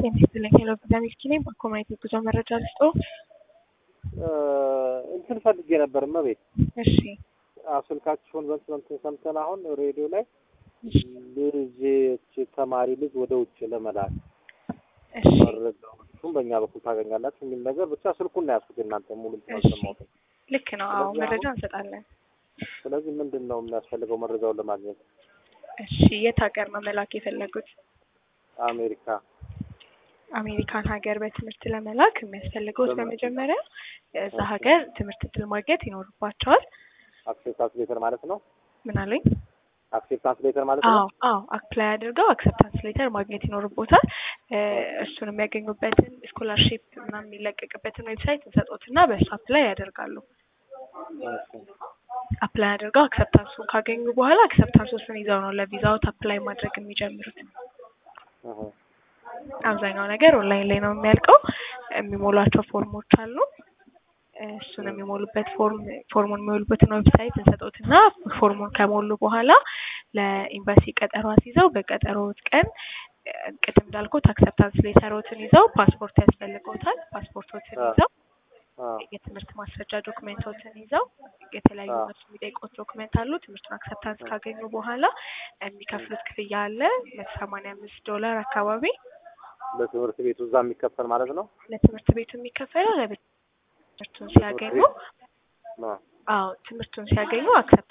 ጤና ይስጥልኝ። ሄሎ ቪታሚክስ ነኝ። በኮሚኒቲ ጉዞ መረጃ ልስጦ። እንትን ፈልጌ ነበር እመቤት። እሺ ስልካችሁን በእንትን ሰምተን አሁን ሬዲዮ ላይ ልጅ ተማሪ ልጅ ወደ ውጭ ለመላክ እሺ መረጃዎቹን በእኛ በኩል ታገኛላችሁ የሚል ነገር ብቻ ስልኩን ነው ያዝኩት። እናንተ ሙሉ እሺ። ሰማሁት። ልክ ነው። አዎ ስለዚህ መረጃ አሁን- እንሰጣለን። ስለዚህ ምንድን ነው የሚያስፈልገው መረጃውን ለማግኘት? እሺ የት ሀገር ነው መላክ የፈለጉት? አሜሪካ አሜሪካን ሀገር በትምህርት ለመላክ የሚያስፈልገውት በምን? በመጀመሪያ እዛ እሺ። ሀገር ትምህርት እድል ማግኘት ይኖርባቸዋል። አክሴፕታንስ ሌተር ማለት ነው። ምን አሉኝ? አክሴፕታንስ ሌተር ማለት አዎ ነው። አዎ አፕላይ አድርገው አክሰፕታንስ ሌተር ማግኘት ይኖርቦታል። እ፣ እሱን የሚያገኙበትን ስኮላርሺፕ ምናምን የሚለቀቅበትን ዌብሳይት እንሰጦትና በእሱ አፕላይ ያደርጋሉ። እሺ። አፕላይ አድርገው አክሰፕታንሱን ካገኙ በኋላ አክሰፕታንሱን ይዘው ነው ለቪዛዎት አፕላይ ማድረግ የሚጀምሩት። እህ። አብዛኛው ነገር ኦንላይን ላይ ነው የሚያልቀው። የሚሞሏቸው ፎርሞች አሉ። እሱን የሚሞሉበት ፎርም ፎርሙን የሚሞሉበትን ዌብሳይት እንሰጦትና ፎርሙን ከሞሉ በኋላ ለኤምባሲ ቀጠሮ አስይዘው በቀጠሮት ቀን እ፣ ቅድም እንዳልኩት አክሰፕታንስ ሌተሮትን ይዘው ፓስፖርት ያስፈልገውታል። ፓስፖርቶትን አዎ። ይዘው አዎ። የትምህርት ማስረጃ ዶክሜንቶችን ይዘው የተለያዩ አዎ። እነሱ የሚጠይቁት ዶክሜንት አሉ። ትምህርቱን አክሰፕታንስ ካገኙ በኋላ የሚከፍሉት ክፍያ አለ መቶ ሰማንያ አምስት ዶላር አካባቢ ለትምህርት ቤቱ እዛ የሚከፈል ማለት ነው። ለትምህርት ቤቱ የሚከፈለው ለትምህርቱን ሲያገኙ አዎ። አዎ ትምህርቱን ሲያገኙ አክሰፕት